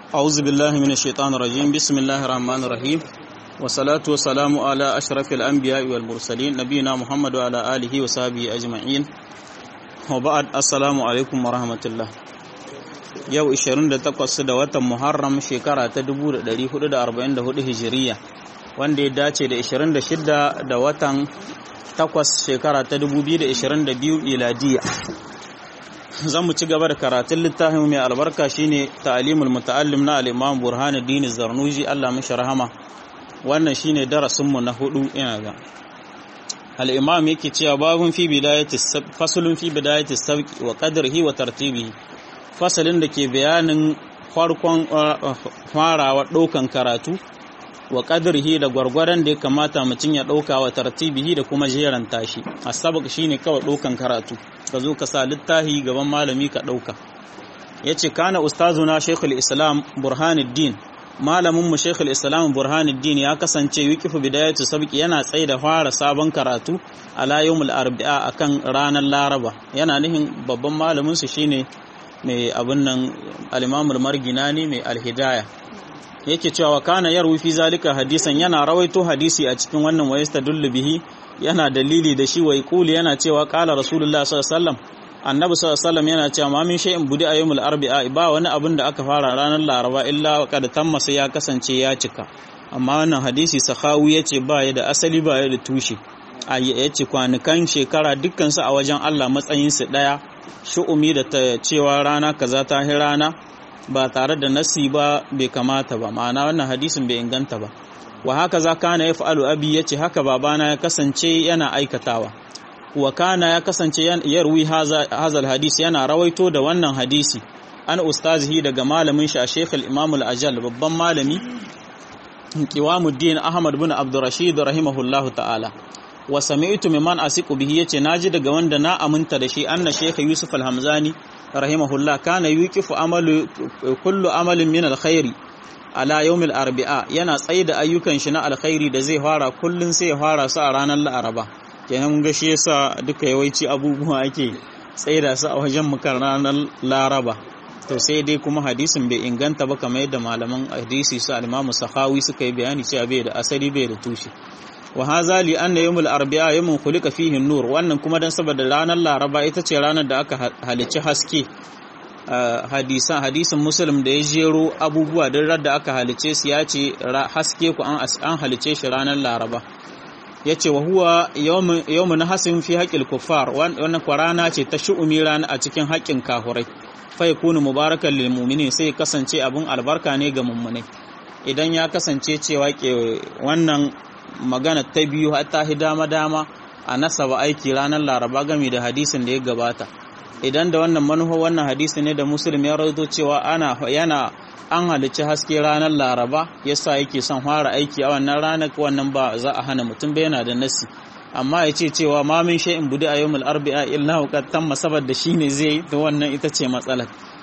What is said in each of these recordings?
أعوذ بالله من الشيطان الرجيم بسم الله الرحمن الرحيم والصلاة والسلام على أشرف الأنبياء والمرسلين نبينا محمد وعلى آله وصحبه أجمعين وبعد السلام عليكم ورحمة الله yau 28 da watan Muharram shekara ta 1444 Hijiriya wanda ya dace da 26 da watan 8 shekara ta 2022 miladiya zan mu ci gaba da karatun littafin mai albarka shine ta'limul muta'allim na al-Imam Burhanuddin Zarnuji Allah mishi rahama wannan shine darasin mu na hudu ina ga al-Imam yake cewa babun fi bidayati faslun fi bidayati sabqi wa qadrihi wa tartibihi fasalin da ke bayanin farkon farawa ɗaukan karatu wa ƙadirhi da gwargwaron da ya kamata mutum ya ɗauka wa tartibihi da kuma jeran tashi a sabak shi ne kawai ɗaukan karatu ka zo ka sa littahi gaban malami ka ɗauka ya ce kana ustazuna shekul islam burhanuddin malaminmu shekul islam burhanuddin ya kasance yukifu bidayatu sabki yana tsaye da fara sabon karatu ala yawmul arba'a akan ranar laraba yana nihin babban malaminsu shine mai abin nan alimamul marginani mai alhidaya yake cewa kana yarwi fi zalika hadisan yana rawaito hadisi a cikin wannan wayasta dullu bihi yana dalili da shi wai kuli yana cewa qala rasulullah sallallahu alaihi wasallam annabi sallallahu alaihi wasallam yana cewa ma min shay'in budi ayyumul arba'a ba wani abin da aka fara ranar laraba illa qad tamma sai ya kasance ya cika amma wannan hadisi sahawi yace ba ya da asali ba ya da tushe a yace kwanukan shekara dukkan su a wajen Allah matsayin su daya shu'umi da ta cewa rana kaza ta hi rana ba tare da nasi ba bai kamata ba ma'ana wannan hadisin bai inganta ba wa haka za kana ya fa'alu abi yace haka babana ya kasance yana aikatawa wa kana ya kasance yarwi hazal hadis yana rawaito da wannan hadisi an ustazihi daga malamin shi a Sheikh al-Imam al-Ajal babban malami Qiwamuddin Ahmad bin Abdurrashid rahimahullahu ta'ala wa sami'tu mimman asiqu bihi yace naji daga wanda na aminta da shi anna shaykh yusuf al-hamzani rahimahullah kana yuqifu amalu kullu amalin min al-khairi ala yawm al-arba'a yana tsaye da ayyukan shi na alkhairi da zai fara kullun sai ya fara su a ranar laraba kenan mun ga shi yasa duka yawanci abubuwa ake tsaye da su a wajen mukar ranar laraba to sai dai kuma hadisin bai inganta ba kamar yadda malaman hadisi su al-imamu sahawi suka yi bayani cewa bai da asali bai da tushe wa haza li anna yawmul arba'a yawmun khuliqa fihi nur wannan kuma dan saboda ranar laraba ita ce ranar da aka halicci haske hadisan hadisin muslim da ya jero abubuwa don da aka halice su ya ce haske ku an halice shi ranar laraba ya ce wa huwa yawmun hasin fi haƙil kuffar wannan kwa rana ce ta shu'umi rana a cikin haƙƙin kahurai fa yakunu mubarakan lil mu'minin sai kasance abun albarka ne ga mummunai idan ya kasance cewa ke wannan magana ta biyu ta hi dama-dama a nasaba aiki ranar laraba game da hadisin da ya gabata idan da wannan manufa wannan hadisi ne da musulmi ya rawaito cewa ana yana an halicci haske ranar laraba yasa yake son fara aiki a wannan ranar wannan ba za a hana mutum ba yana da nasi amma ya ce cewa ma min shay'in budi a yawmul arba'a illa qad tamma saboda shine zai to wannan ita ce matsalar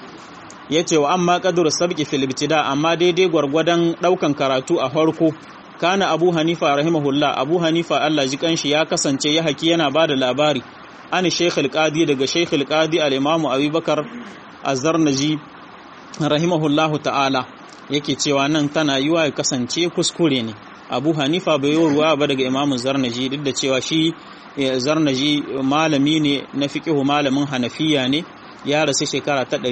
yace wa amma qadru sabqi fil ibtida amma daidai gwargwadon daukan karatu a farko kana abu hanifa rahimahullah abu hanifa Allah ji kanshi ya kasance ya haki yana ba da labari an sheikh al-qadi daga sheikh al-qadi al-imam abubakar az-zarnaji rahimahullah ta'ala yake cewa nan tana yiwa ya kasance kuskure ne abu hanifa bai yi ruwa ba daga imam zarnaji duk da cewa shi zarnaji malami ne na fiqhu malamin hanafiya ne ya rasu shekara ta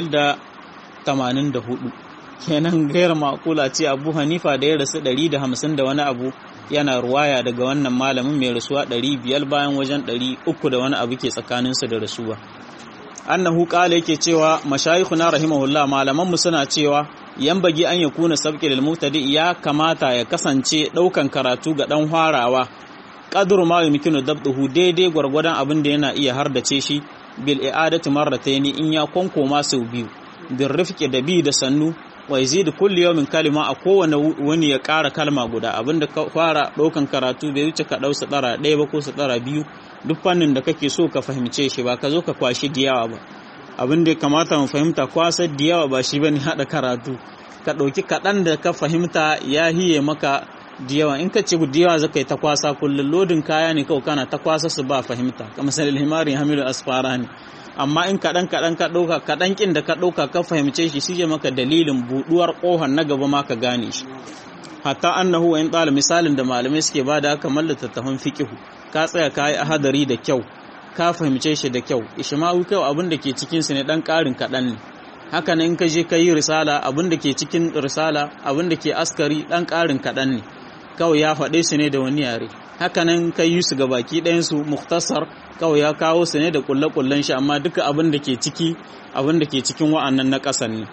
584 kenan gairar makula ce abu hanifa da ya rasu 150 da wani abu yana ruwaya daga wannan malamin mai rasuwa 500 bayan wajen 300 da wani abu ke tsakaninsu da rasuwa annahu kala yake cewa mashayikhuna rahimahullah malaman mu suna cewa bagi an yakuna sabqi lil mubtadi ya kamata ya kasance daukan karatu ga dan farawa qadru ma yumkinu dabduhu daidai gwargwadon abin da yana iya hardace shi bil i'adati marrataini in ya konkoma sau biyu bin rifqi da bi da sannu wa yazidu kulli yawmin kalima a kowane wani ya ƙara kalma guda abinda ka fara ɗaukan karatu bai wuce ka ɗau tsara ɗaya ba ko tsara biyu duk fannin da kake so ka fahimce shi ba ka zo ka kwashi diyawa ba abin da ya kamata mu fahimta kwasar diyawa ba shi bane haɗa karatu ka ɗauki kaɗan da ka fahimta ya hiye maka diyawa in ka ce diyawa zaka yi ta kwasa kullum lodin kaya ne kawai kana ta kwasa su ba fahimta kamar sanin himari hamilu asfara ne amma in kaɗan kaɗan ka ɗauka kaɗan ƙin da ka ɗauka ka fahimce shi shi maka dalilin buɗuwar ƙohon na gaba ma ka gane shi hatta annahu wa in ɗala misalin da malamai suke ba da kamar littattafan fiƙihu ka tsaya ka yi ahadari da kyau ka fahimce shi da kyau ishmawi kyau abin da ke cikin su ne ɗan ƙarin kaɗan ne haka in ka je ka yi risala abin da ke cikin risala abin da ke askari ɗan ƙarin kaɗan ne kawai ya faɗe su ne da wani yare hakanan kai yi su ga baki ɗayansu muktasar kawai ya kawo su ne da kulle-kullen shi amma duka abin da ke ciki abin da ke cikin wa'annan na ƙasan ne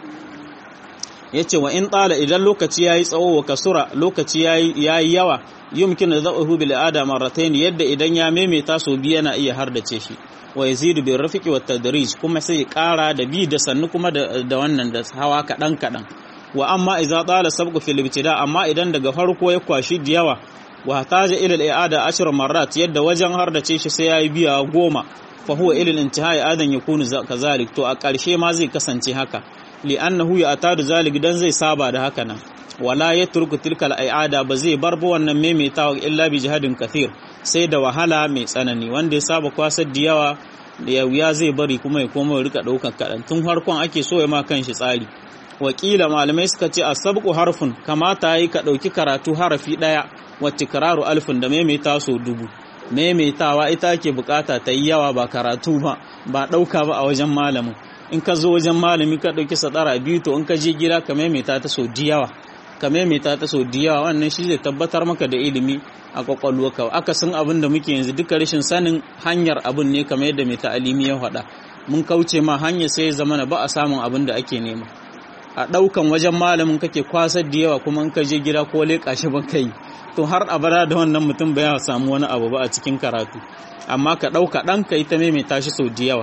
ya ce wa in ɗala idan lokaci ya yi tsawo wa kasura lokaci ya yi yawa yumkin da zaɓa bil ada marratain yadda idan ya maimaita so biyu yana iya hardace shi wa yazidu bil rafiqi wat tadrij kuma sai ya ƙara da bi da sannu kuma da wannan da hawa kaɗan kaɗan wa amma idza tala sabqu fil ibtida amma idan daga farko ya kwashi da yawa wa hataja ila al i'ada ashra marrat yadda wajen har da ce shi sai yayi biya goma fa huwa ila al intihai adan yakunu kazalik to a ƙarshe ma zai kasance haka li annahu ya atadu zalik dan zai saba da haka nan wala yatruku tilka al i'ada ba zai bar ba wannan maimaitawa illa bi jihadin kathir sai da wahala mai tsanani wanda ya saba kwasar da yawa da ya wuya zai bari kuma ya koma ya rika daukan kadan tun farkon ake so ya ma kanshi tsari wakila malamai suka ce a sabku harfin kamata yi ka ɗauki karatu harafi ɗaya wacce kararu alfin da maimaita so dubu maimaitawa ita ke bukata ta yi yawa ba karatu ba ba ɗauka ba a wajen malamin in ka zo wajen malami ka ɗauki sadara biyu to in ka je gida ka maimaita ta so yawa ka maimaita ta so yawa wannan shi zai tabbatar maka da ilimi a kwakwalwarka aka san abin da muke yanzu duka rashin sanin hanyar abin ne kamar yadda mai ta'alimi ya faɗa mun kauce ma hanyar sai zama ba a samun abin da ake nema a ɗaukan wajen malamin kake kwasar da yawa kuma in ka je gida ko leƙa shi ba kai to har abada da wannan mutum ba ya samu wani abu ba a cikin karatu amma ka ɗauka ɗan ka ita maimaita shi sau da yawa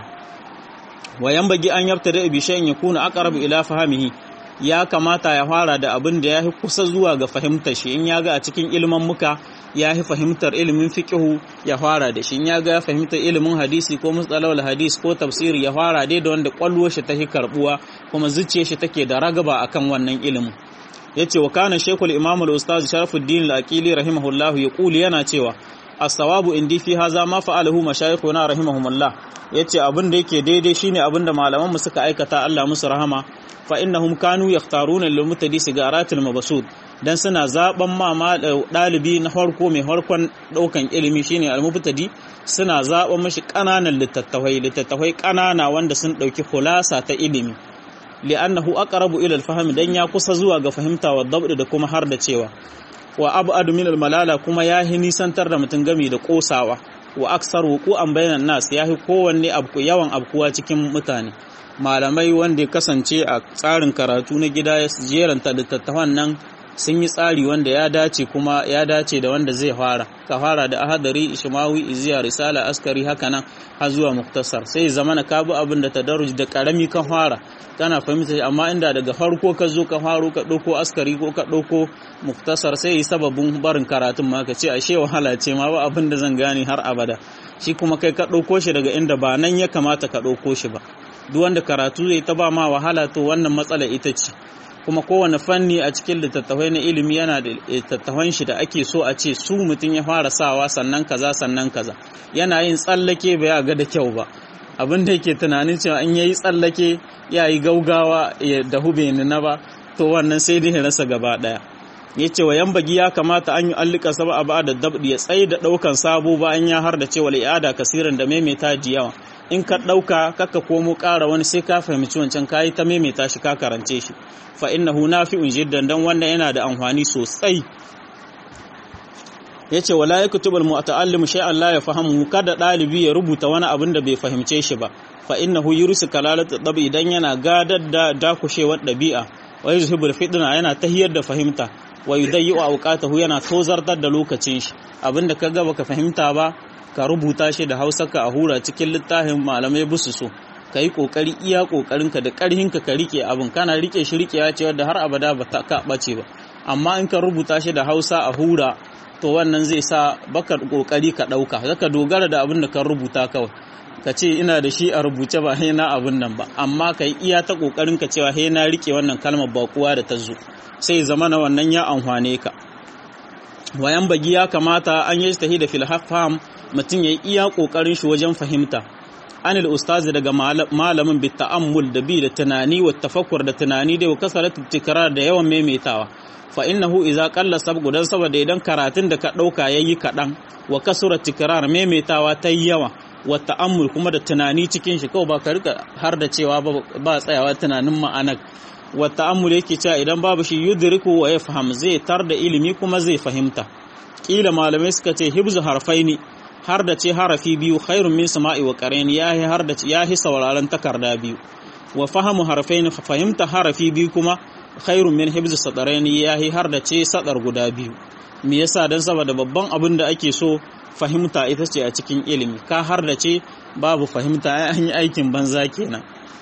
wayan bagi an yabta da ibi shayin ya kuna aqrabu ila fahimihi ya kamata ya fara da abin da ya fi kusa zuwa ga fahimtar shi in ya ga a cikin ilimin muka ya fi fahimtar ilimin fiqihu ya fara da shi in ya ga ya fahimtar ilimin hadisi ko mustalahul hadis ko tafsiri ya fara dai da wanda kwallo shi ta karbuwa kuma zuciyar shi take da ragaba akan wannan ilimin yace wa kana shaykhul imam al-ustaz sharafuddin al-aqili rahimahullah yaqulu yana cewa as-sawabu indi fi hadha ma fa'alahu mashayikhuna rahimahumullah yace abin da yake daidai shine abin da malaman mu suka aikata Allah musu rahama fa innahum kanu yakhtaruna lil mutadi sigaratil mabsud dan suna zaben ma dalibi na farko mai harkon daukan ilimi shine al-mubtadi suna zaben mashi kananan littattafai littattafai kanana wanda sun dauki khulasa ta ilimi li'annahu aqrabu ila al-fahm dan ya kusa zuwa ga fahimta wa dabd da kuma har da cewa wa ab'adu min al-malala kuma yahi nisantar da mutun gami da kosawa wa aksar wuqu'an bainan nas yahi kowanne abku yawan abkuwa cikin mutane malamai wanda ya kasance a tsarin karatu na gida ya jeranta littattafan nan sun yi tsari wanda ya dace kuma ya dace da wanda zai fara ka fara da ahadari ishmawi iziya risala askari haka nan har zuwa muktasar sai zamana ka bi abin da tadarruj da karami kan fara kana fahimta amma inda daga farko ka zo ka faro ka ɗauko askari ko ka ɗauko muktasar sai yi sababin barin karatun ma ka ce ashe wahala ce ma ba abin da zan gane har abada shi kuma kai ka ɗauko shi daga inda ba nan ya kamata ka ɗauko shi ba duk wanda karatu zai ta ba ma wahala to wannan matsala ita ce kuma kowane fanni a cikin littattafai na ilimi yana da littattafan shi da ake so a ce su mutum ya fara sawa sannan kaza sannan kaza yana yin tsallake ba ya ga da kyau ba abin da yake tunanin cewa in yayi tsallake ya yi gaugawa ya dahu bai na ba to wannan sai dai rasa gaba daya ya ce wa yan bagi ya kamata an yi allika saba a ba da dabdi ya tsaye da daukan sabo bayan ya har da cewa al'ada kasiran da maimaita ji yawa in ka ɗauka kaka komo ƙara wani sai ka fahimci wancan kayi ta maimaita shi ka karance shi fa innahu nafi'un jiddan dan wannan yana da amfani sosai yace wala yaktubul mu'allim shay'an la yafahamu kada dalibi ya rubuta wani abin da bai fahimce shi ba fa innahu yurisu kalalat dabi idan yana gadar da dakushewar dabi'a wa yuzhibul fitna yana tahiyar da fahimta wa yudayyu awqatahu yana tozartar da lokacin shi abinda kaga baka fahimta ba ka rubuta shi da hausarka a hura cikin littafin malamai busu so ka yi ƙoƙari iya ƙoƙarinka da ƙarhinka ka rike abin kana rike shi rikewa ce wadda har abada ba ta ka ɓace ba amma in ka rubuta shi da hausa a hura to wannan zai sa baka ƙoƙari ka ɗauka zaka dogara da abin da ka rubuta kawai ka ce ina da shi a rubuce ba na abin nan ba amma ka yi iya ta ƙoƙarinka cewa he na rike wannan kalmar baƙuwa da ta zo sai zama na wannan ya amfane ka wayan bagi ya kamata an yi da filhafam mutum ya yi iya ƙoƙarin shi wajen fahimta anil ustazi daga malamin bi ta'ammul da bi da tunani wa tafakkur da tunani da kasarat tikrar da yawan maimaitawa fa innahu idza qalla sabqu dan saboda idan karatun da ka dauka yayi kadan wa kasura tikrar maimaitawa ta yawa wa ta'ammul kuma da tunani cikin shi kawai ba ka rika har da cewa ba tsayawa tunanin ma'anar wa ta'ammul yake cewa idan babu shi yudriku wa yafham zai tar da ilimi kuma zai fahimta kila malamai suka ce hibzu harfaini har da ce harafi biyu khairun min sama'i wa qara'in yahi har da yahi sauraron takarda biyu wa fahamu harfaini fahimta harafi biyu kuma khairun min hibzu sadaraini yahi har da ce sadar guda biyu me yasa dan saboda babban abin da ake so fahimta ita ce a cikin ilimi ka har da ce babu fahimta an yi aikin banza kenan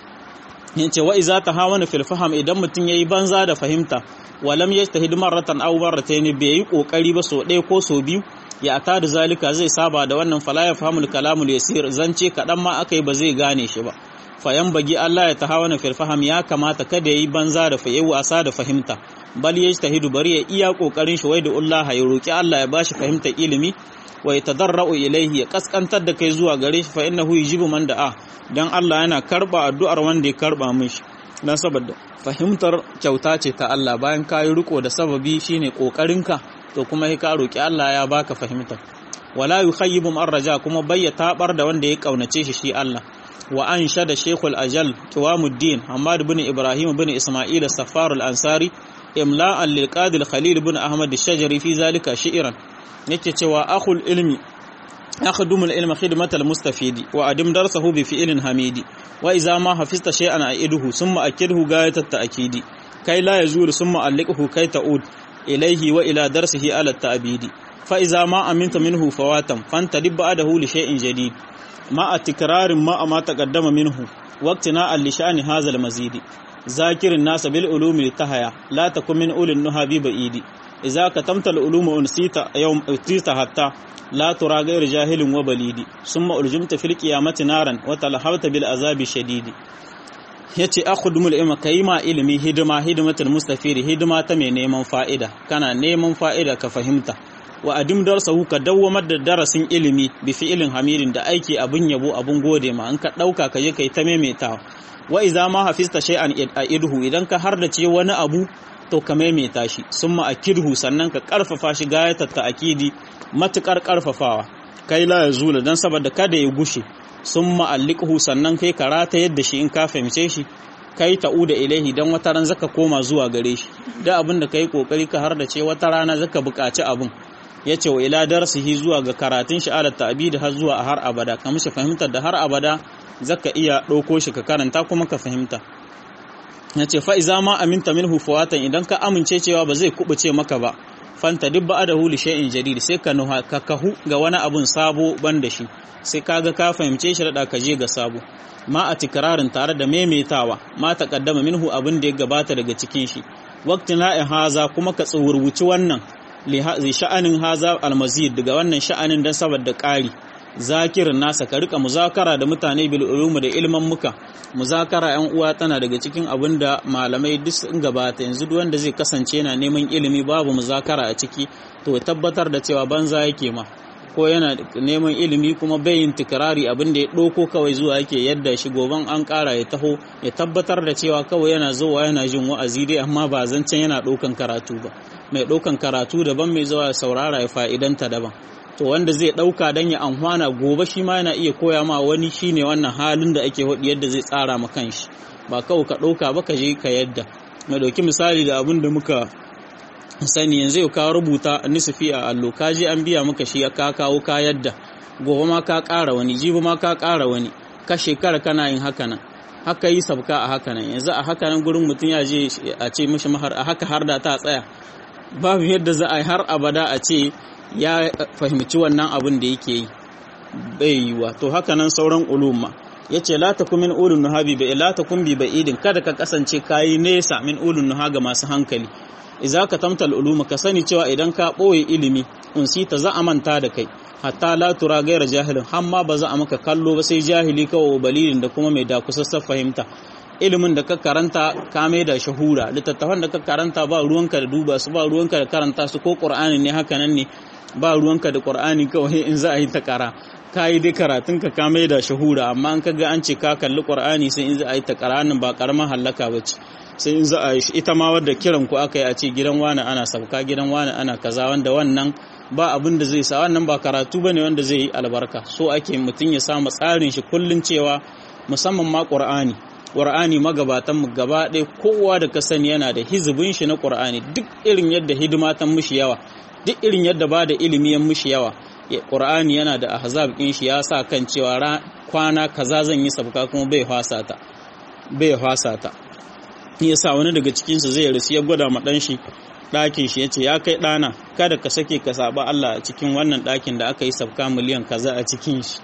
yace wa iza tahawana fil faham idan mutum yayi banza da fahimta walam yajtahid marratan aw marratayn bai yi kokari ba so ɗaya ko so biyu ya ata da zalika zai saba da wannan fala ya fahimul kalamul yasir zance kadan ma akai ba zai gane shi ba fayan bagi Allah ya tahawana fil faham ya kamata kada yayi banza da fayi wasa da fahimta bal yajtahidu bari ya iya kokarin shi wai da Allah ya roki Allah ya bashi fahimtar ilimi wa yatadarra'u ilaihi ya kaskantar da kai zuwa gare shi fa innahu yujibu man da'a dan Allah yana karba addu'ar wanda ya karba mishi dan saboda fahimtar kyauta ce ta Allah bayan ka yi riko da sababi shine kokarinka to kuma ka roki Allah ya baka fahimtar wala yukhayyibu man raja kuma bayya tabar da wanda ya kaunace shi shi Allah wa ansha da Sheikhul Ajal Qiwamuddin Ahmad ibn Ibrahim ibn Isma'il as-Saffar al-Ansari imla'an lil Qadi Khalil ibn Ahmad ash-Shajari fi zalika shi'ran yake cewa akhul ilmi akhdumul ilma khidmatal mustafidi wa adim darsahu bi fi'lin hamidi wa idza ma hafizta shay'an a'iduhu summa akidhu gayatat ta'kidi kai la yazulu summa alliqhu kai ta'ud ilayhi wa ila darsihi ala ta'bidi fa idza ma aminta minhu fawatan fantadib ba'dahu li shay'in jadid ma tikrarin ma ma taqaddama minhu waqtina al-lishani hadha al-mazidi zakirin nasa bil ulumi tahaya la takun min ulil nuhabi ba'idi idza katamta al-uluma unsita yawm utita hatta la tura ghayr jahilin wa balidi summa uljimta fil qiyamati naran wa talahawta bil azabi shadidi yace akhudumul ilma kayima ilmi hidima hidimatul mustafiri hidima ta mai neman fa'ida kana neman fa'ida ka fahimta wa adim darsahu ka dawwamar da darasin ilimi bi fi'ilin hamidin da aiki abun yabo abun gode ma an ka dauka ka je kai ta maimaitawa wa iza ma hafizta shay'an idhu idan ka hardace wani abu to ka maimaita shi summa akidhu sannan ka karfafa shi gayatar ta'kidi matukar karfafawa kai la yazula dan saboda kada ya gushe summa alliqhu sannan kai karata yadda shi in ka fahimce shi kai ta'uda ilaihi dan wata ran zaka koma zuwa gare shi da abin da kai kokari ka hardace wata rana zaka buƙaci abin ya ce wa ila darsihi zuwa ga karatun shi ala ta'bid har zuwa har abada ka mishi fahimtar da har abada zaka iya ɗauko shi ka karanta kuma ka fahimta ya ce fa'iza ma aminta minhu fawatan idan ka amince cewa ba zai kubuce maka ba fanta duk ba'a da huli shay'in jadid sai ka nuha ka kahu ga wani abun sabo ban da shi sai kaga ka fahimce shi da ka je ga sabo ma a tikirarin tare da maimaitawa ma ta kaddama minhu abin da ya gabata daga cikin shi waqtin la'in haza kuma ka tsuwurwuci wannan li sha'anin haza almazid daga wannan sha'anin dan saboda ƙari zakirin nasa ka rika muzakara da mutane bil ulumi da ilman muka muzakara yan uwa tana daga cikin abin da malamai duk sun gabata yanzu duk wanda zai kasance yana neman ilimi babu muzakara a ciki to ya tabbatar da cewa banza yake ma ko yana neman ilimi kuma bai yin tikirari abin da ya ɗauko kawai zuwa yake yadda shi goban an ƙara ya taho ya tabbatar da cewa kawai yana zuwa yana jin wa'azi dai amma ba zancen yana ɗaukan karatu ba mai ɗaukan karatu daban mai zuwa saurara ya fa'idanta daban to wanda zai ɗauka don ya amfana gobe shi ma yana iya koya ma wani shine wannan halin da ake hudu yadda zai tsara ma kanshi ba kawai ka ɗauka ba ka je ka yadda mai ɗauki misali da abin da muka sani yanzu yau ka rubuta nisfi a allo ka je an biya maka shi ka kawo ka yadda gobe ma ka ƙara wani jibi ma ka ƙara wani ka shekara kana yin haka nan haka yi sabka a haka nan yanzu a haka nan gurin mutum ya je a ce mishi mahar a haka har da ta tsaya babu yadda za a yi har abada a ce ya fahimci wannan abin da yake yi bai yiwa to haka nan sauran ulumma ya ce la takun min ulun nuhabi bai la takun bi ba'idin kada ka kasance kayi nesa min ulun nuha ga masu hankali idza ka tamtal uluma ka sani cewa idan ka boye ilimi unsita za a manta da kai hatta la tura gaira jahilin hamma ba za a maka kallo ba sai jahili kawai balilin da kuma mai da kusassar fahimta ilimin da ka karanta ka mai da shahura littattafan da ka karanta ba ruwanka da duba su ba ruwanka da karanta su ko qur'ani ne haka nan ne ba ruwanka da qur'ani kawai in za a yi ta kara ka yi dai karatun ka ka mai da shahura amma an kaga an ce ka kalli qur'ani sai in za a yi ta qur'anin ba karamar hallaka bace sai in za a yi ita ma wadda kiran ku aka yi a ce gidan wani ana sabka gidan wani ana kaza wanda wannan ba abin da zai sa wannan ba karatu bane wanda zai yi albarka so ake mutum ya samu tsarin shi kullun cewa musamman ma qur'ani qur'ani magabatan mu gaba ɗaya kowa da ka sani yana da hizibin shi na qur'ani duk irin yadda hidima ta mushi yawa duk irin yadda ba da ilimi ya mushi yawa qur'ani yana da ahzab din shi ya sa kan cewa kwana kaza zan yi sabka kuma bai fasa ta bai fasa ta yasa wani daga cikin su zai rasu ya gwada ma dan shi ɗakin shi yace ya kai ɗana kada ka sake ka saba Allah a cikin wannan ɗakin da aka yi sabka miliyan kaza a cikin shi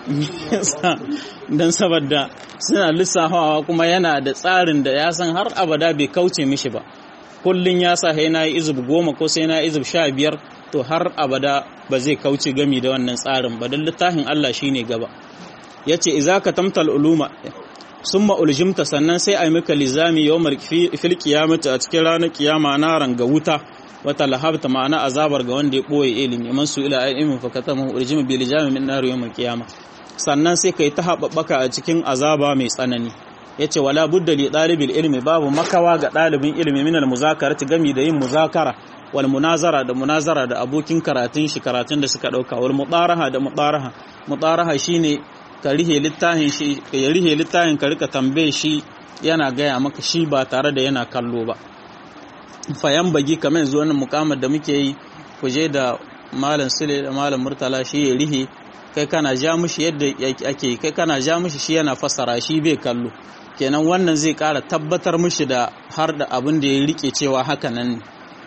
don saboda suna lissafawa kuma yana da tsarin da ya san har abada bai kauce mishi ba kullum ya sa sai na yi izub goma ko sai na yi izub sha biyar to har abada ba zai kauce gami da wannan tsarin ba don littafin Allah shine gaba ya ce iza ka tamtal uluma sun ma'uljimta sannan sai a yi maka lizami yau fil kiyamata a cikin ranar kiyama na ranga wuta wata lahabta ma'ana azabar ga wanda ya ɓoye ilimi man su ila ilmin fakata mu uljima bil jami min nar yawm kiyama sannan sai kai ta haɓaɓɓaka a cikin azaba mai tsanani yace wala budda li dalibil ilmi babu makawa ga ɗalibin ilimi min al muzakarati gami da yin muzakara wal munazara da munazara da abokin karatun shi karatun da suka dauka wal mudaraha da mudaraha mudaraha shine ka rihe littafin shi ya rihe littafin ka rika tambaye shi yana gaya maka shi ba tare da yana kallo ba fayan bagi kamar yanzu wannan mukamar da muke yi ku je da malam sule da malam murtala shi ya rihe kai kana ja mushi yadda ake kai kana ja mushi shi yana fassara shi bai kallo kenan wannan zai kara tabbatar mushi da har da abin da ya rike cewa haka nan ne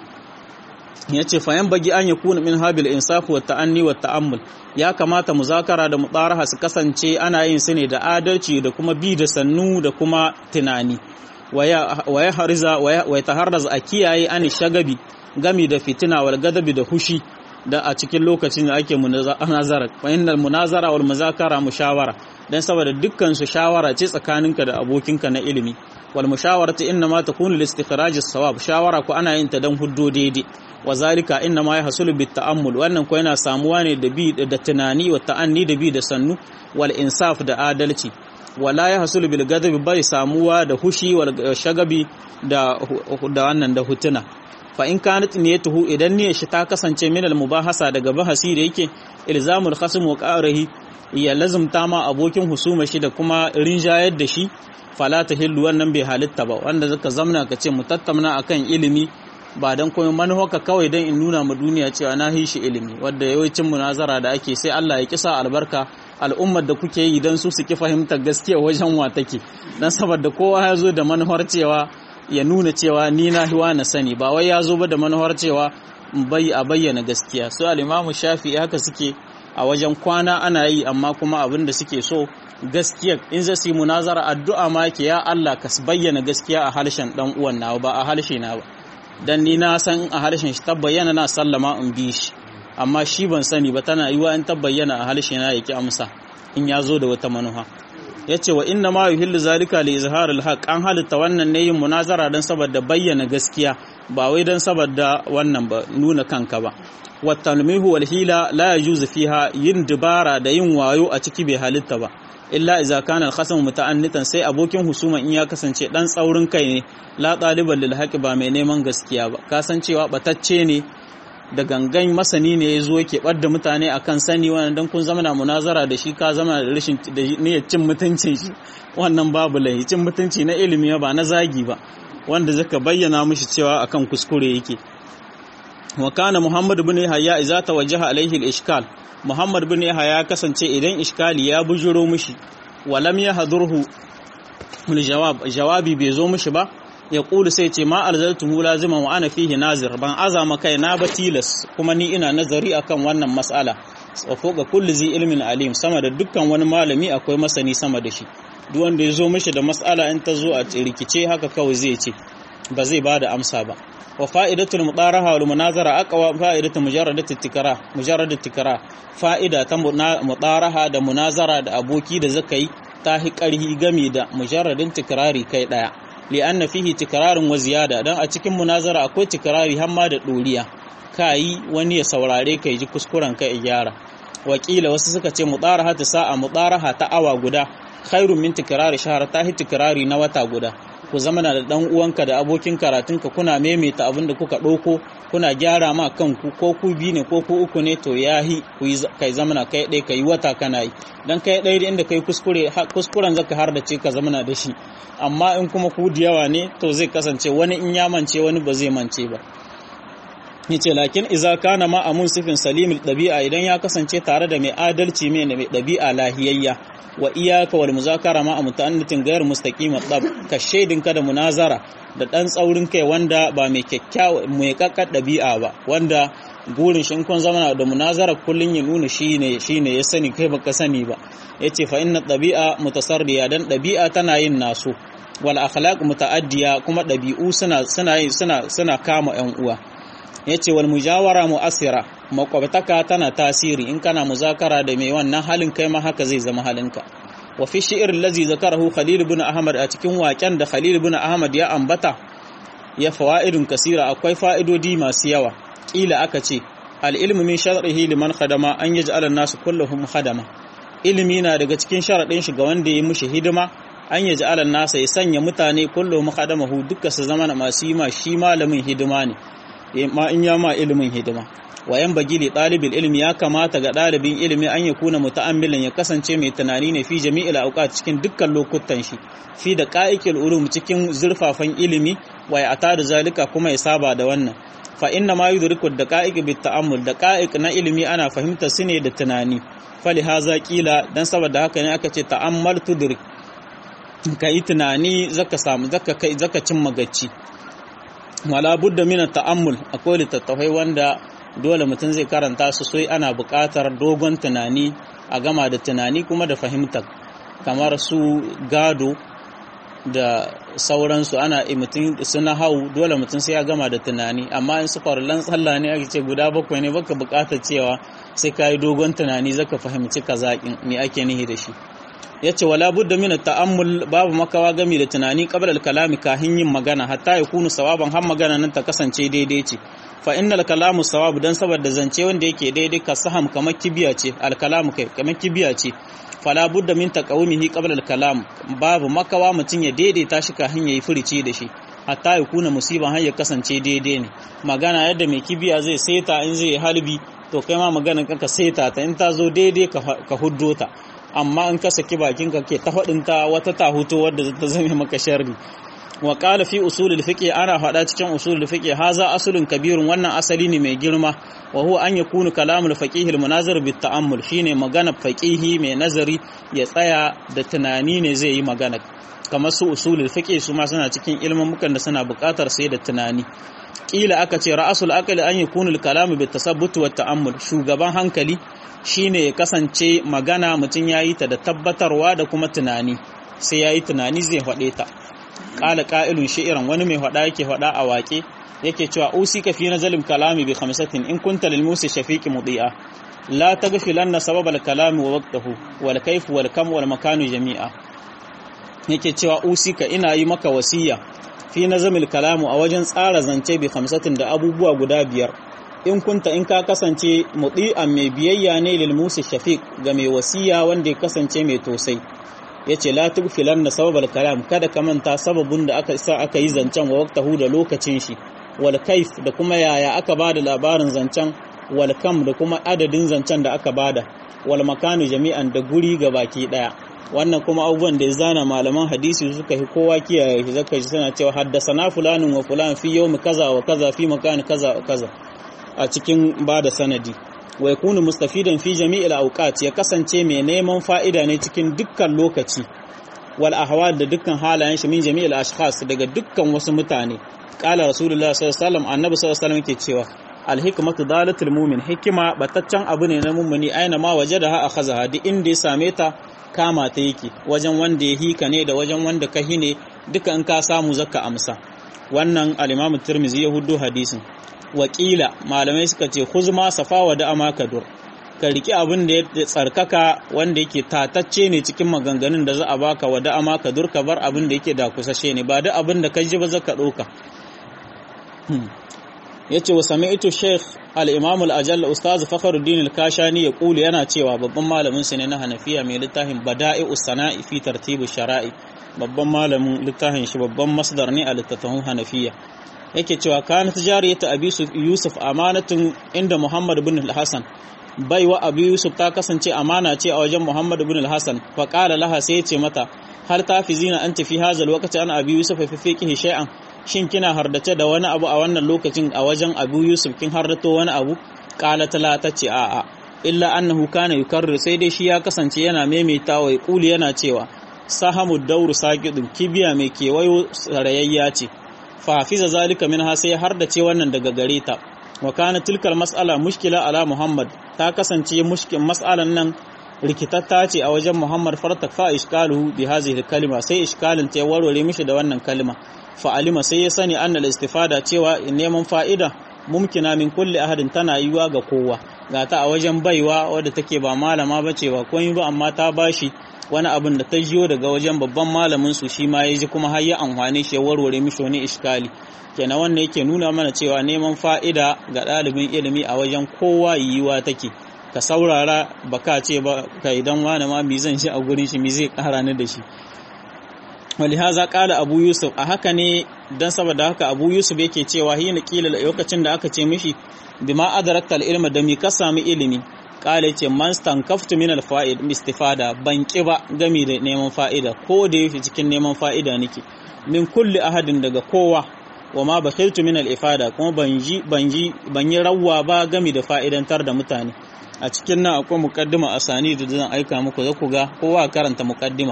ya ce fayan bagi an ya kuna min habil insafu wa ta'anni wa ta'ammul ya kamata muzakara da mutaraha su kasance ana yin su ne da adalci da kuma bi da sannu da kuma tunani wa ya hariza wa ya taharraz a kiyaye an shagabi gami da fitina wal gadabi da hushi da a cikin lokacin da ake munazara fa innal munazara wal muzakara mushawara dan saboda dukkan su shawara ce tsakaninka da abokinka na ilimi wal mushawaratu inna ma takunu li istikhraj as-sawab shawara ko ana yin ta dan huddo daidai wa zalika inna ma yahsulu bit ta'ammul wannan ko yana samuwa ne da bi da tunani wa ta'anni da bi da sannu wal insaf da adalci wala yahsulu bil ghadabi bai samuwa da hushi wal shagabi da da wannan da hutuna fa in kanat niyatuhu idan niyyar shi ta kasance min al mubahasa daga bahasi da yake ilzamul khasm wa qarihi ya lazumta ma abokin husuma shi da kuma rinjayar da shi fala tahillu wannan bai halitta ba wanda zaka zamna ka ce mu tattauna akan ilimi ba don kuma manuwarka kawai don in nuna ma duniya cewa na yi shi ilimi wadda yawancin munazara da ake sai Allah ya kisa albarka al'ummar da kuke yi don su su ki fahimtar gaskiya wajen wa take dan saboda kowa ya zo da manuwar cewa ya nuna cewa ni na hiwa na sani ba wai ya zo ba da manuwar cewa bai a bayyana gaskiya su al-imamu shafi haka suke a wajen kwana ana yi amma kuma abin da suke so gaskiya in za su yi munazara addu'a ma ke ya Allah ka bayyana gaskiya a harshen dan uwan nawa ba a harshe na ba dan ni na san a harshen shi tabbayyana na sallama in bi shi amma shi ban sani ba tana yiwa in tabbayyana a harshe na yake amsa in ya zo da wata manufa yace wa inna ma yuhillu zalika li izhar al haqq an halitta wannan ne yin munazara dan saboda bayyana gaskiya ba wai dan saboda wannan ba nuna kanka ba wa talmihu wal hila la yajuzu fiha yin dubara da yin wayo a ciki bai halitta ba illa iza kana al-khasam muta'annitan sai abokin husuma in ya kasance dan tsaurin kai ne la taliban lil haqi ba mai neman gaskiya ba kasancewa batacce ne da gangan masani ne yazo yake da mutane akan sani wannan dan kun zama na munazara da shi ka zama da rashin da niyyar cin mutuncin shi wannan babu lai cin mutunci na ilimi ba na zagi ba wanda zaka bayyana mishi cewa akan kuskure yake wa kana muhammad ibn yahya idza tawajjaha alaihi al-ishkal Muhammad bin Yahya ya kasance idan iskali ya bujuro mishi walam ya hadurhu jawab jawabi bai zo mishi ba ya kulu sai ce ma alzaltuhu laziman wa ana fihi nazir ban azama kai na ba tilas kuma ni ina nazari akan wannan mas'ala wa foga kulli zi ilmin alim sama da dukkan wani malami akwai masani sama da shi duk wanda ya zo mishi da mas'ala in ta zo a rikice haka kawai zai ce ba zai bada amsa ba wa fa'idatul mudaraha wal munazara aqwa fa'idatu mujarradat tikra mujarradat tikra fa'ida ta mudaraha da munazara da aboki da zakai ta hi karhi game da mujarradin tikrari kai daya li anna fihi tikrarun wa ziyada dan a cikin munazara akwai tikrari har ma da doriya kai wani ya saurare kai ji kuskuren ka gyara wakila wasu suka ce mudaraha ta sa'a mudaraha ta awa guda khairun min tikrari shahar ta hi tikrari na wata guda ku zama da dan uwanka da abokin karatunka kuna maimaita abin da kuka ɗauko kuna gyara ma kanku ko ku bi ne ko ku uku ne to yahi ku kai zamana kai ɗaya kai wata kana yi dan kai ɗaya inda kai kuskure kuskuren zaka har da ce ka zamana da shi amma in kuma ku da yawa ne to zai kasance wani in ya mance wani ba zai mance ba yace lakin iza kana ma amun sifin salimul dabi'a idan ya kasance tare da mai adalci mai mai dabi'a lahiyayya wa iyaka wal muzakara ma mutaannatin ghayr mustaqimat dab ka shaidin ka da munazara da dan tsaurin kai wanda ba mai kyakkyawa mai kakkar dabi'a ba wanda gurin shi kun zama da munazara kullun ya nuna shine shine ya sani kai baka sani ba yace fa inna dabi'a mutasarriya dan dabi'a tana yin naso wal akhlaq mutaaddiya kuma dabi'u suna suna suna suna kama yan uwa yace wal mujawara mu'assira makwabtaka tana tasiri in kana muzakara da mai wannan halin kai ma haka zai zama halinka wa fi shi'ir allazi zakarahu khalil ibn ahmad a cikin waken da khalil ibn ahmad ya ambata ya fawaidun kasira akwai fa'idodi masu yawa kila aka ce al ilmu min shar'ihi liman khadama an yaj'ala an-nasu kulluhum khadama ilimi na daga cikin sharadin shi ga wanda ya mushi hidima an yaj'ala an-nasa ya sanya mutane kulluhum khadamahu duka su zama masu yi ma shi malamin hidima ne ma in ya ma ilimin hidima wayan bagili ɗalibin ilimi ya kamata ga ɗalibin ilimi an ya kuna muta'ammilin ya kasance mai tunani ne fi jami'il auqat cikin dukkan lokutan shi fi da qa'ikil ulum cikin zurfafan ilimi wa ya ata da zalika kuma ya saba da wannan fa inna ma yudriku da qa'iq bit ta'ammul da qa'iq na ilimi ana fahimta su ne da tunani fali haza kila dan saboda haka ne aka ce ta'ammal tudrik kai tunani zaka samu zaka kai zaka cin magacci wala budda min ta'ammul akwai littattafai wanda dole mutum zai karanta su sai ana buƙatar dogon tunani a gama da tunani kuma da fahimtar kamar su gado da sauransu ana mutum suna hau dole mutum sai ya gama da tunani amma in su farulan tsalla ne ake ce guda bakwai ne baka buƙatar cewa sai ka yi dogon tunani zaka fahimci kazaƙin me ake nihi da shi ya ce wala budda min ta'ammul babu makawa gami da tunani qabla al-kalami kahin yin magana hatta ya kunu sawaban har magana nan ta kasance daidai ce fa innal kalamu sawab dan saboda zance wanda yake daidai ka saham kamar kibiya ce al-kalamu kai kamar kibiya ce fala budda min taqawumihi qabla al-kalam babu makawa mutun ya daidaita shi kahin yayi furici da shi hatta ya kuna musiban har ya kasance daidai ne magana yadda mai kibiya zai seta in zai halbi to kai ma maganar ka seta ta in ta zo daidai ka huddo ta amma in ka saki bakin ka ke ta ta wata ta huto wadda ta zame maka sharri wa qala fi usulul fiqh ana faɗa cikin usulul fiqh haza asulun kabirun wannan asali ne mai girma wa huwa an yakunu kalamul faqih al munazir bit ta'ammul shine magana faqihi mai nazari ya tsaya da tunani ne zai yi magana kamar su usulul fiqh su ma suna cikin ilmin mukan da suna buƙatar sai da tunani kila aka ce ra'asul aqli an yakunu al kalamu bit tasabbut wa ta'ammul shugaban hankali shine ya kasance magana mutum ya yi ta da tabbatarwa da kuma tunani sai ya yi tunani zai faɗe ta ƙala ƙa'ilun shi'iran wani mai faɗa yake faɗa a waƙe yake cewa usi ka fi na zalim kalami bi khamsatin in kunta lil musi shafiqi mudi'a la taghfilanna sabab al kalami wa waqtahu wal kayf wal kam wal makanu jami'a yake cewa usi ka ina yi maka wasiya fi nazamil kalamu a wajen tsara zance bi khamsatin da abubuwa guda biyar in kunta in ka kasance mudi'an mai biyayya ne lil musi shafiq ga mai wasiya wanda ya kasance mai tosai yace la tugfilan na sababal kalam kada ka manta sababin da aka sa aka yi zancen wa waqtahu da lokacin shi wal kaif da kuma yaya aka bada labarin zancen wal kam da kuma adadin zancen da aka bada wal makanu jami'an da guri ga baki daya wannan kuma abubuwan da ya zana malaman hadisi suka yi kowa kiyaye shi zaka ji suna cewa haddasana fulanin wa fulan fi yawmi kaza wa kaza fi makani kaza wa kaza a cikin ba da sanadi wa yakunu mustafidan fi jami'il awqat ya kasance mai neman fa'ida ne cikin dukkan lokaci wal ahwal da dukkan halayen shi min jami'il ashkhas daga dukkan wasu mutane qala rasulullah sallallahu alaihi wasallam annabi sallallahu alaihi wasallam ke cewa al hikmatu dalatul mu'min hikima bataccen abu ne na mummuni aina ma wajadaha akhazaha duk inda ya same ta kama ta yake wajen wanda ya hika ne da wajen wanda ka hine duka in ka samu zaka amsa wannan al-imam tirmizi ya huddo hadisin wakila malamai suka ce huzma safawa da amakadur ka riki abin da ya tsarkaka wanda yake tatacce ne cikin maganganun da za a baka wa da amakadur ka bar abin da yake da kusashe ne ba da abin da ka ji ba zaka ɗauka yace wa sami'tu sheikh al-imam al-ajall ustaz fakhruddin al-kashani ya kulu yana cewa babban malamin sa ne na hanafiya mai littafin bada'i'us sana'i fi tartibi shara'i babban malamin littafin shi babban masdar ne a littafin hanafiya yake cewa kana tijariyatu abi yusuf amanatun inda muhammad ibn al-hasan baiwa abu yusuf ta kasance amana ce a wajen muhammad ibn al-hasan fa qala laha sai ce mata har ta fi zina an tafi hazal lokaci ana abu yusuf fi fiqhi shay'an shin kina hardace da wani abu a wannan lokacin a wajen abu yusuf kin hardato wani abu qalat la tace a a illa annahu kana yukarrir sai dai shi ya kasance yana maimaitawa ya kuli yana cewa sahamu dauru saqidun kibiya mai kewayo sarayayya ce fa hafiza zalika minha sai har da ce wannan daga gare ta wa kana tilkal mas'ala mushkila ala muhammad ta kasance mushkin mas'alan nan rikitatta ce a wajen muhammad fartak fa iskaluhu bi hadhihi kalima sai iskalin ta warware mishi da wannan kalima fa alima sai ya sani annal istifada cewa neman fa'ida mumkina min kulli ahadin tana yiwa ga kowa ga ta a wajen baiwa wadda take ba malama bace ba komai ba amma ta bashi wani abin da ta jiyo daga wajen babban malamin su shi ma ya ji kuma har ya amfane shi ya warware mishi wani iskali kenan wannan yake nuna mana cewa neman fa'ida ga ɗalibin ilimi a wajen kowa yiwuwa take ka saurara ba ka ce ba ka idan wani ma mi zan shi a gurin shi mi zai ƙara ni da shi wali haza ƙala abu yusuf a haka ne don saboda haka abu yusuf yake cewa hina kila lokacin da aka ce mishi bima adarakta ilma da mi ka sami ilimi kala ce man stankaftu min alfa'id istifada ban ki ba gami da neman fa'ida ko da yake cikin neman fa'ida nake min kulli ahadin daga kowa wa ma bakhiltu min al-ifada kuma ban ji ban ji ban yi rawwa ba gami da fa'idantar da mutane a cikin nan akwai muqaddima asani da zan aika muku za ku ga kowa karanta muqaddima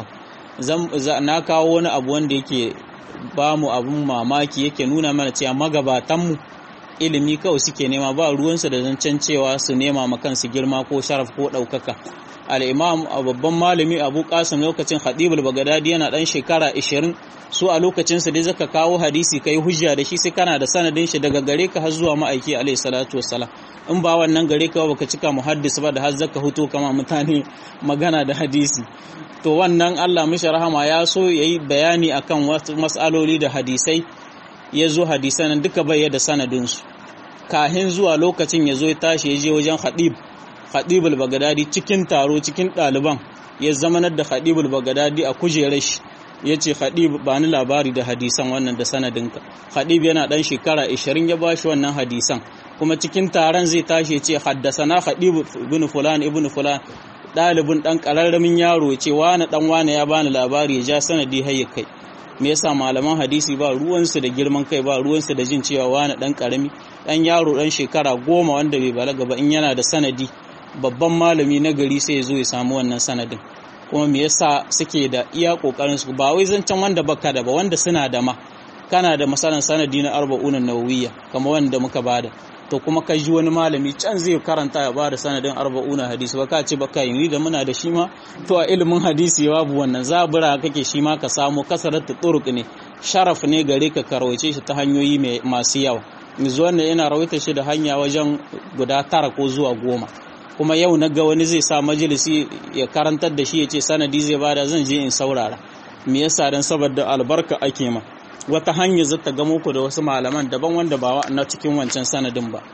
zan na kawo wani abu wanda yake ba mu abun mamaki yake nuna mana cewa magabatan mu ilimi kawai suke nema ba ruwansu da zancen cewa su nema ma kansu girma ko sharaf ko ɗaukaka al'imam a babban malami abu kasim lokacin hadibul bagadadi yana ɗan shekara 20 su a lokacinsa dai zaka kawo hadisi kai hujja da shi sai kana da sanadin shi daga gare ka har zuwa ma'aiki alaihi salatu wassalam in ba wannan gare ka baka cika muhaddis ba da har zaka huto kama mutane magana da hadisi to wannan Allah mishi rahama ya so yayi bayani akan wasu mas'aloli da hadisai ya zo hadisan duka bai da sanadinsu kahin zuwa lokacin ya zo ya tashi ya je wajen hadib hadibul bagadadi cikin taro cikin ɗaliban ya zamanar da hadibul bagadadi a kujerar shi ya ce hadib ba ni labari da hadisan wannan da sanadinka hadib yana ɗan shekara 20 ya bashi wannan hadisan kuma cikin taron zai tashi ya ce haddasana hadib ibn fulan ibn fulan ɗalibin ɗan ƙararramin yaro ya ce wani ɗan wani ya bani labari ya ja sanadi har ya kai me yasa malaman hadisi ba ruwansu da girman kai ba ruwansu da jin cewa wani dan karami dan yaro dan shekara goma wanda bai balaga ba in yana da sanadi babban malami na gari sai ya zo ya samu wannan sanadin kuma me yasa suke da iya kokarin su ba wai zancen wanda baka da ba wanda suna da ma kana da masalan sanadi na arba'una nawawiyya kamar wanda muka bada to kuma ka ji wani malami can zai karanta ya bada sanadin arba'una hadisi ba ka ce ba kai ni da muna da shi ma to a ilimin hadisi babu wannan zabura kake shi ma ka samu kasaratu turuq ne sharaf ne gare ka karwace shi ta hanyoyi masu yawa yanzu wannan yana rawaita shi da hanya wajen guda tara ko zuwa goma kuma yau na ga wani zai sa majalisi ya karantar da shi ya ce sanadi zai bada zan je in saurara me yasa dan saboda albarka ake ma wata hanya zata gamo ku da wasu malaman daban wanda ba na cikin wancan sanadin ba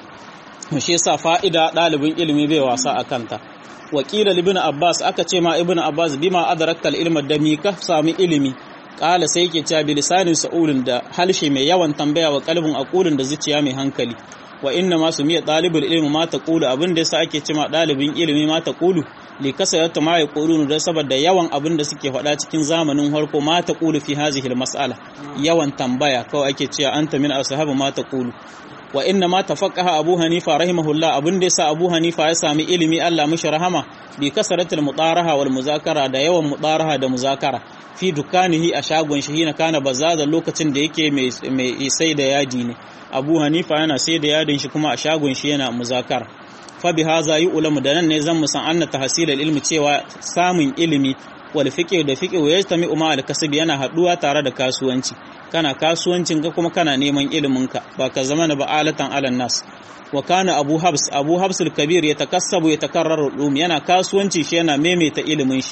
shi yasa fa'ida ɗalibin ilimi bai wasa a kanta wakila ibn abbas aka ce ma ibn abbas bima adrakta ilma da mi ka sami ilimi kala sai yake cewa bilisanin sa'ulin da halshe mai yawan tambaya wa kalbin aqulin da zuciya mai hankali wa inna ma sumiya ɗalibul ilmi ma taqulu abin da yasa ake cewa ɗalibin ilimi ma taqulu li kasarata ma yaqulun da saboda yawan abin da suke faɗa cikin zamanin harko ma taqulu fi hazihi mas'ala yawan tambaya kawai ake cewa anta min ashabu ma taqulu wa inna ma tafaqaha abu hanifa rahimahullah abin da yasa abu hanifa ya sami ilimi Allah mishi rahama bi kasaratul mudaraha wal muzakara da yawan mudaraha da muzakara fi dukanihi a shagon shi hina kana bazaza lokacin da yake mai sai da yadi ne abu hanifa yana sai da yadin shi kuma a shagon shi yana muzakara fa bi haza yi ulamu da nan ne zan musan anna tahsil ilmi cewa samun ilimi wal fiqh da fiqh wa yajtami umma al kasb yana haduwa tare da kasuwanci kana kasuwancin ka kuma kana neman ilimin ka ba ka zama ba alatan alan nas wa kana abu habs abu habs al kabir yatakassabu yatakarraru ulum yana kasuwanci shi yana maimaita ilimin shi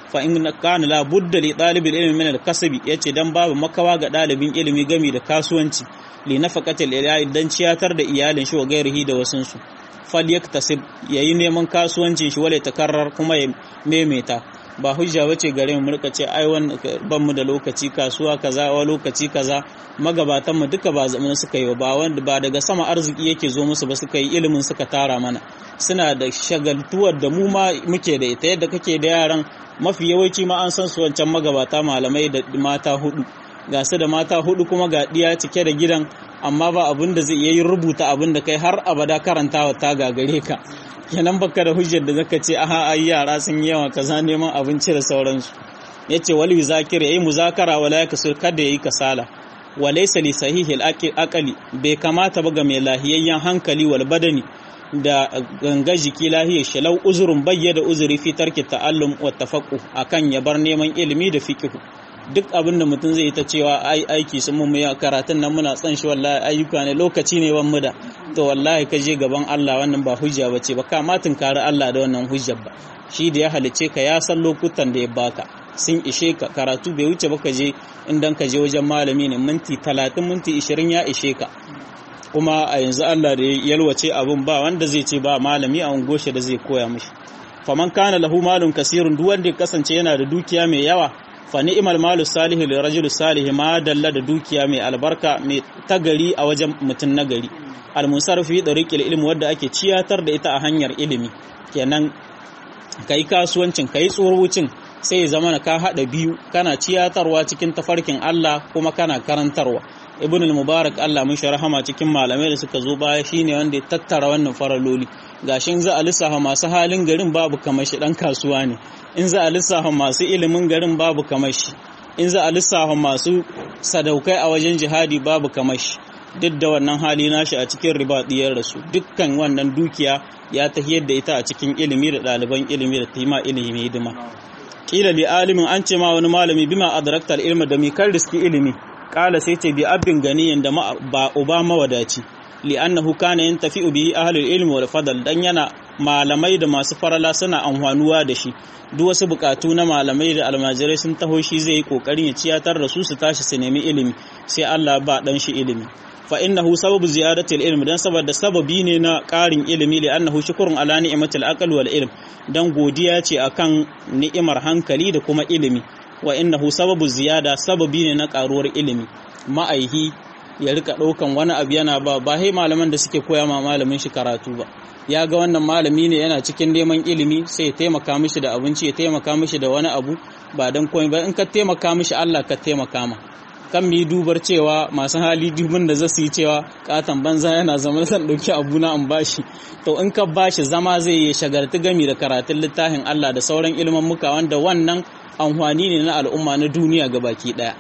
fa in kana la budda li talibil ilmi min al kasbi yace dan babu makawa ga dalibin ilimi gami da kasuwanci li nafaqatil iyali dan ciyatar da iyalin shi wa gairihi da wasun su fal yaktasib yayi neman kasuwancin shi wala takarrar kuma ya memeta ba hujja bace gare mu rika ce ai wannan ban mu da lokaci kasuwa kaza wa lokaci kaza magabatan mu duka ba zaman suka yi ba wanda ba daga sama arziki yake zo musu ba suka yi ilimin suka tara mana suna da shagaltuwar da mu ma muke da ita yadda kake da yaran mafi yawanci ma an san su wancan magabata malamai da mata hudu ga su da mata hudu kuma ga diya cike da gidan amma ba abin da zai yi rubuta abin da kai har abada karantawa ta gagare ka kenan baka da hujjar da zaka ce aha ai yara sun yi yawa kaza neman abinci da sauransu yace wal zakir yayi muzakara wala yaksul kada yayi kasala wa laysa li sahihi al aqli bai kamata ba ga mai lahiyayyen hankali wal badani da ganga jiki lahiyar shalau uzurin bayyada uzuri fi tarki ta'allum wa tafaqquh akan ya bar neman ilimi da fiqh duk abin da mutum zai ta cewa ai aiki sun mun ya karatun nan muna tsan shi wallahi ayyuka ne lokaci ne ban mu da to wallahi ka je gaban Allah wannan ba hujja bace ba ka matin kare Allah da wannan hujjar ba shi da ya halice ka ya san lokutan da ya baka sun ishe ka karatu bai wuce ba ka je indan ka je wajen malami ne minti 30 minti 20 ya ishe ka kuma a yanzu Allah da ya yalwace abun ba wanda zai ce ba malami a ungoshe da zai koya mishi faman kana lahu malun kasirun duk wanda ya kasance yana da dukiya mai yawa fa ni'mal malu salihu li rajul salih ma dalla da dukiya mai albarka mai tagari a wajen mutum nagari al musarfi dariqil ilmi wanda ake ciyatar da ita a hanyar ilimi kenan kai kasuwancin kai tsorucin sai zama ka hada biyu kana ciyatarwa cikin tafarkin Allah kuma kana karantarwa ibn al-mubarak Allah mun rahama cikin malamai da suka zo baya shine wanda ya tattara wannan faraloli gashin za a lissafa masu halin garin babu kamar shi dan kasuwa ne in za a lissafa masu ilimin garin babu kamar shi in za a lissafa masu sadaukai a wajen jihadi babu kamar shi duk da wannan hali nashi a cikin riba diyar rasu dukkan wannan dukiya ya tahiyar da ita a cikin ilimi da ɗaliban ilimi da tima ilimi hidima kila li alimin an ce ma wani malami bima adrakta ilma da mi kan riski ilimi kala sai ce bi abin ganiyin da ba uba mawadaci li'annahu kana yantafi'u bihi ahlul ilmi wal fadl dan yana malamai da masu farala suna amfanuwa da shi duk wasu bukatu na malamai da almajirai sun taho shi zai yi kokarin ya ciyatar da su su tashi su nemi ilimi sai Allah ba dan shi ilimi fa innahu sababu ziyadati ilmi dan saboda sababi ne na karin ilimi li'annahu shukrun ala ni'matil aql wal ilm dan godiya ce akan ni'imar hankali da kuma ilimi wa innahu sababu ziyada sababi ne na karuwar ilimi ma'aihi ya rika ɗaukan wani abu yana ba ba hai malaman da suke koya ma malamin shi karatu ba ya ga wannan malami ne yana cikin neman ilimi sai ya taimaka mishi da abinci ya taimaka mishi da wani abu ba dan komai ba in ka taimaka mishi Allah ka taimaka ma kan mu yi dubar cewa masu hali dubin da zasu yi cewa katon banza yana zama zan ɗauki abu na an bashi to in ka bashi zama zai yi shagarti gami da karatun littafin Allah da sauran ilimin muka wanda wannan amfani ne na al'umma na duniya ga baki ɗaya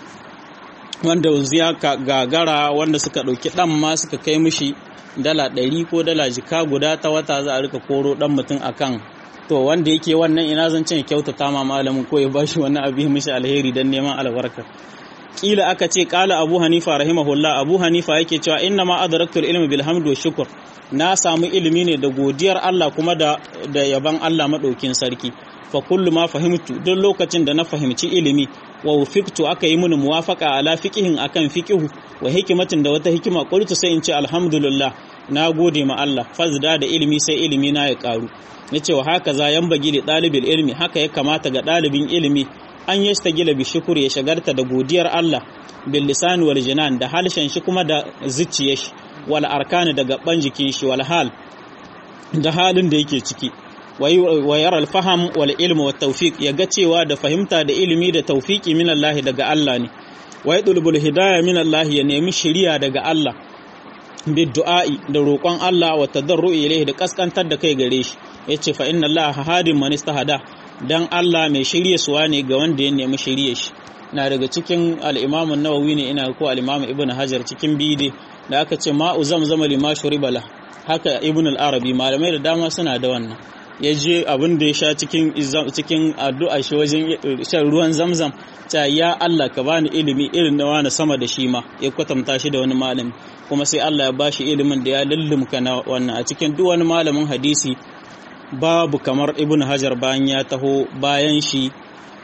wanda yanzu ya gagara wanda suka ɗauki ɗan ma suka kai mishi dala ɗari ko dala jika guda ta wata za a rika koro ɗan mutum akan to wanda yake wannan ina zan ce kyautata ma malamin ko ya bashi wani abu mishi alheri don neman albarka kila aka ce kala abu hanifa rahimahullah abu hanifa yake cewa inna ma adraktul ilmi bil hamd wa shukr na samu ilimi ne da godiyar Allah kuma da da yaban Allah madaukin sarki fa kullu ma fahimtu duk lokacin da na fahimci ilimi wa wufiqtu aka yi mini muwafaqa ala fiqihin akan fiqihu wa hikimatin da wata hikima qultu sai in ce alhamdulillah na gode ma Allah fazda da ilimi sai ilimi na ya karu yace wa haka za yan bagi da ɗalibin ilimi haka ya kamata ga ɗalibin ilimi an yi stagila bi shukur ya shagarta da godiyar Allah bil lisan wal jinan da halshen shi kuma da zuciyar shi wal arkani da gaban jikin shi wal hal da halin da yake ciki wa yara al faham wal ilmu wat tawfiq ya ga cewa da fahimta da ilimi da tawfiki min Allah daga Allah ne wa yadlubul hidayah min Allah ya nemi shiriya daga Allah bi du'a'i da roƙon Allah wa tadarru'i ilayhi da kaskantar da kai gare shi yace fa inna Allah hadin man istahada dan Allah mai shirye suwa ne ga wanda ya nemi shirye shi na daga cikin al-Imam an-Nawawi ne ina ko al-Imam Ibn Hajar cikin bide da aka ce ma'u zamzama lima shuribala haka Ibn al-Arabi malamai da dama suna da wannan ya je abin da ya sha cikin cikin addu'a shi wajen shan ruwan zamzam ta ya Allah ka bani ilimi irin da wani sama da shi ma ya kwatanta shi da wani malami kuma sai Allah ya bashi ilimin da ya lullumka na wannan a cikin duk wani malamin hadisi babu kamar ibn hajar bayan ya taho bayan shi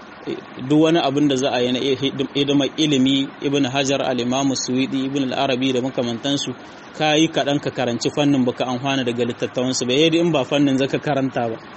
duk wani abin da za a yi na hidimar ilimi ibn hajar al-imamu suwidi ibn al-arabi da makamantansu ka yi kaɗan ka karanci fannin baka amfana daga littattafansu ba yadda in ba fannin zaka karanta ba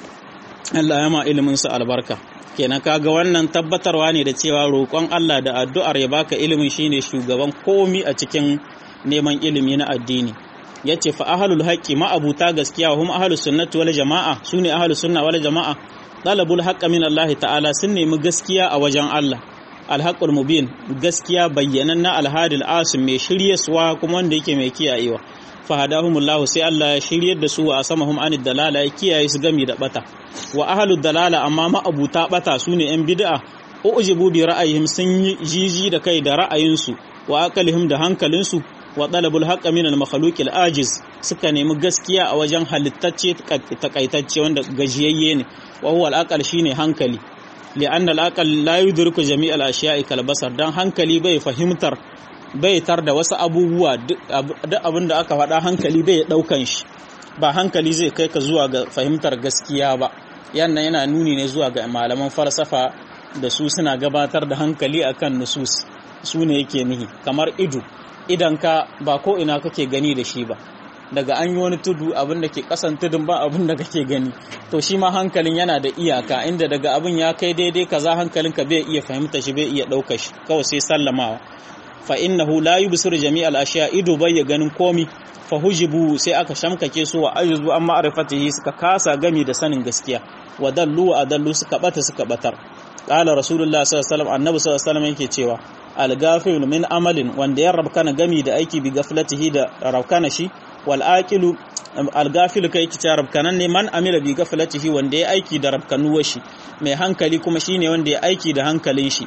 Allah ya ma ilimin su albarka kenan kaga wannan tabbatarwa ne da cewa roƙon Allah da addu'ar ya baka ilimin shine shugaban komi a cikin neman ilimi na addini yace fa ahlul haqqi ma abuta gaskiya hum ahlus sunnati wal jamaa sune ahlus sunna wal jamaa talabul haqqa min Allah ta'ala sun nemi gaskiya a wajen Allah alhaqqul mubin gaskiya bayyanan na alhadil asim mai shiryaswa kuma wanda yake mai kiyayewa fahadahumullahu sai Allah ya shiryar da su wa asamahum anid dalala ya kiyaye su gami da bata wa ahlud dalala amma ma abuta bata sune yan bid'a ujibu bi ra'ayihim sun yi jiji da kai da ra'ayinsu wa aqalihim da hankalinsu wa talabul haqqa min al makhluqil ajiz suka nemi gaskiya a wajen halittacce takaitacce wanda gajiyayye ne wa huwa al aqal shine hankali li'anna al aqal la yudriku jami' al ashiya'i kal basar dan hankali bai fahimtar bai tar da wasu abubuwa duk abin da aka faɗa hankali bai ɗaukan shi ba hankali zai kai ka zuwa ga fahimtar gaskiya ba yanna yana nuni ne zuwa ga malaman falsafa da su suna gabatar da hankali akan nusus su ne yake nihi kamar ido idan ka ba ko ina kake gani da shi ba daga an yi wani tudu abin da ke kasan tudun ba abin da kake gani to shi ma hankalin yana da iyaka inda daga abin ya kai daidai kaza hankalinka bai iya fahimta shi bai iya ɗauka shi kawai sai sallamawa fa innahu la yubsiru jami'al ashiya ido bai ya ganin komi fa hujibu sai aka shamkake su wa ajuzu an ma'rifatihi suka kasa gami da sanin gaskiya wa dallu wa adallu suka bata suka batar qala rasulullah sallallahu alaihi wasallam annabi sallallahu alaihi wasallam yake cewa al-ghafil min amalin wanda ya rabkana gami da aiki bi gaflatihi da rabkana shi wal aqilu al-ghafil kai ki rabkanan ne man amila bi gaflatihi wanda ya aiki da rabkanuwar shi mai hankali kuma shine wanda ya aiki da hankalin shi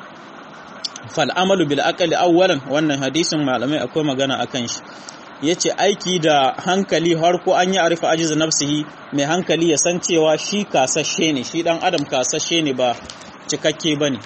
fal'amalu bil aqali awwalan wannan hadisin malamai akwai magana akan shi yace aiki da hankali har ko an yi arifa ajiz nafsihi mai hankali ya san cewa shi kasashe ne shi dan adam kasashe ne ba cikakke bane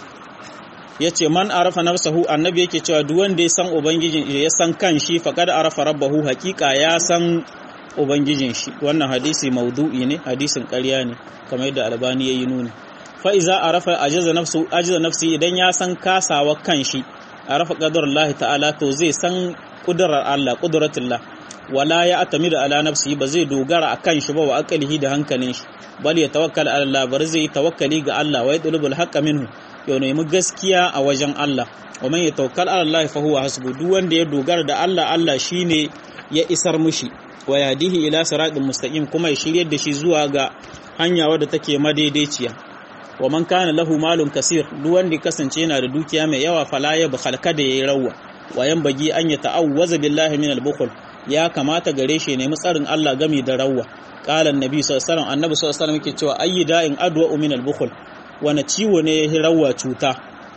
yace man arafa nafsahu annabi yake cewa duk wanda ya san ubangijin ya san kan shi faqad arafa rabbahu haqiqa ya san ubangijin shi wannan hadisi maudu'i ne hadisin ƙarya ne kamar yadda albani yayi nuni fa'iza a rafa ajiza nafsi idan ya san kasawa kan shi a rafa ƙadar Allah ta'ala to zai san ƙudurar Allah ƙuduratullah wala ya atami da ala nafsi ba zai dogara a kan shi ba wa akalihi da hankalin shi bal ya tawakkal ala Allah bar zai tawakkali ga Allah wa yadlubul haqqa minhu ya nemi gaskiya a wajen Allah wa man yatawakkal ala Allah fa huwa hasbu duk wanda ya dogara da Allah Allah shine ya isar mushi wa yadihi ila siratin mustaqim kuma ya shiryar da shi zuwa ga hanya wadda take madaidaiciya wa man kana lahu malun kasir duk wanda kasance yana da dukiya mai yawa fala ya bukhal kada yayi rawa wa bagi an ya ta'awwaza billahi min al-bukhl ya kamata gare shi nemi tsarin Allah gami da rawa qala annabi sallallahu alaihi wasallam annabi sallallahu alaihi wasallam yake cewa ayyi da'in adwa min al-bukhl wani ciwo ne ya rawa cuta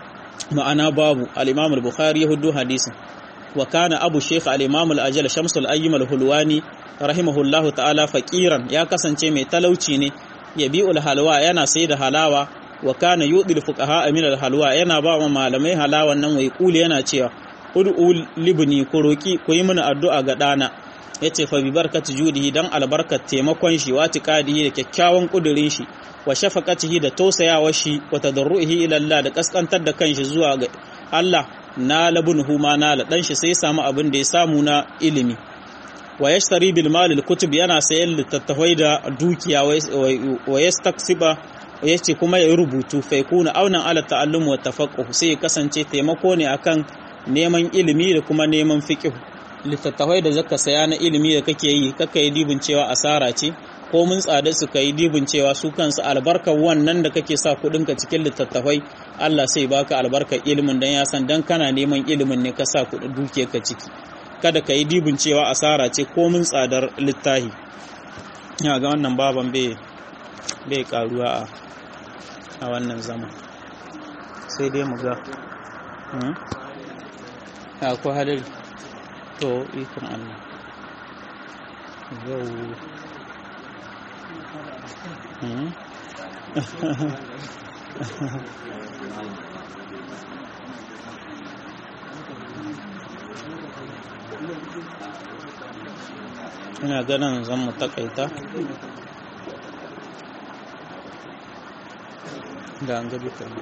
ma'ana babu al-imam al-bukhari ya hudu hadisin wa kana abu shaykh al-imam al-ajal shamsul ayyim al-hulwani rahimahullahu ta'ala faqiran ya kasance mai talauci ne yabi'ul halwa yana sai da halawa wa kana yudil fuqaha min al halwa yana ba wa malamai halawan nan wai kuli yana cewa ud'u libni ku roki ku yi mana addu'a ga dana yace fa bi barkati judihi dan albarkat taimakon shi wa tiqadihi da kyakkyawan kudirin shi wa shafaqatihi da tausayawar shi wa tadarruhi ila Allah da kaskantar da kanshi zuwa ga Allah na labunhu ma na la dan shi sai samu abin da ya samu na ilimi wa yashtari bil mal al kutub yana sayan littattafai da dukiya wa yastaksiba yace kuma ya rubutu fa yakuna aunan ala ta'allum wa tafaqquh sai ya kasance taimako ne akan neman ilimi da kuma neman fiqh littattafai da zaka saya na ilimi da kake yi kaka yi dibin cewa asara ce ko mun tsada su kai dibin cewa su kansu albarkar wannan da kake sa kudin ka cikin littattafai Allah sai baka albarkar ilimin dan ya san dan kana neman ilimin ne ka sa kudin dukiyar ka ciki kada ka yi dibin cewa asara ce ko mun tsadar littahi ya ga wannan baban bai karuwa a a wannan zama sai dai mu ga a ko hadari to ikon Allah yau ina ganin zan mu takaita da an gabi kan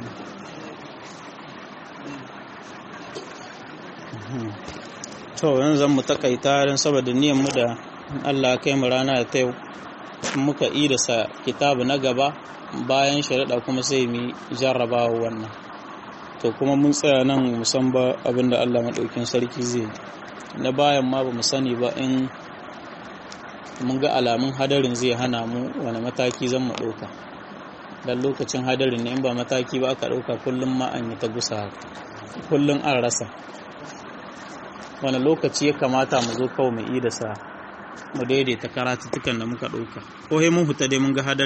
to yanzu zan mu takaita don saboda niyan mu da Allah kai mu rana da ta yau muka yi da sa kitabu na gaba bayan shari'a kuma sai mu jarrabawa wannan to kuma mun tsaya nan musan ba abinda Allah maɗaukin sarki zai na bayan ma ba mu sani ba in mun ga alamun hadarin zai hana mu wani mataki zan mu ɗauka dan lokacin hadarin ne in ba mataki ba aka ɗauka kullum ma an yi ta gusa kullum an rasa wani lokaci ya kamata mu zo kawai mu yi da sa mu daidaita karatuttukan da muka ɗauka ko mun huta dai mun ga hadarin